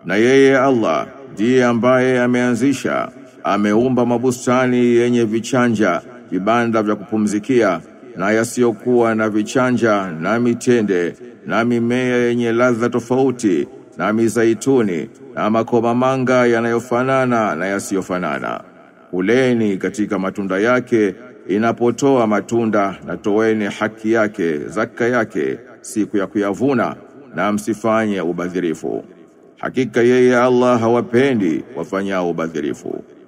Na yeye Allah ndiye ambaye ameanzisha, ameumba mabustani yenye vichanja, vibanda vya kupumzikia na yasiyokuwa na vichanja na mitende na mimea yenye ladha tofauti na mizaituni na makomamanga yanayofanana na yasiyofanana. Kuleni katika matunda yake inapotoa matunda na toweni haki yake zaka yake siku ya kuyavuna na msifanye ubadhirifu. Hakika yeye Allah hawapendi wafanyao ubadhirifu.